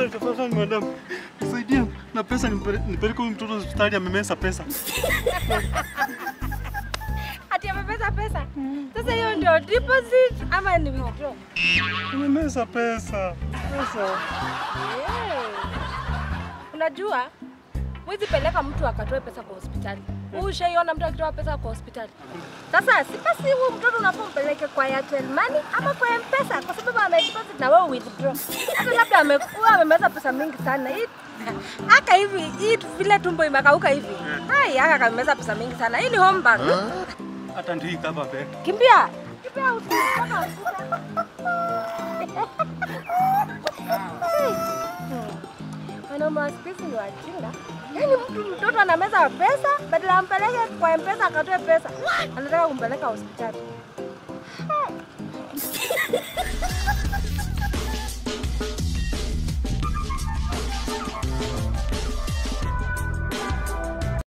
Tafadhali, tafadhali madam, nisaidie na pesa, nipele- nipeleke huyu mtoto hospitali, amemesa pesa. Ati amepesa pesa. Sasa hiyo ndio deposit ama ni withdraw? Amemesa pesa. Pesa. Eh. Unajua mwezi peleka mtu akatoe pesa kwa hospitali. Wewe ushaiona mtu akitoa pesa kwa hospitali? Sasa si basi huyu mtoto unafaa umpeleke kwa Airtel Money ama kwa M-Pesa kwa sababu amedeposit na wewe withdraw. Hata labda amekuwa amemeza pesa mingi sana. Hii aka hivi hii vile tumbo imekauka hivi. Hai aka kameza pesa mingi sana. Hii ni home bank. Hata ndio hii kama be. Kimbia. Kimbia usipaka Wanaume wa siku hizi ni wajinga. Yaani mtu mtoto anameza pesa badala ampeleke kwa M-Pesa akatoe pesa. Anataka kumpeleka hospitali.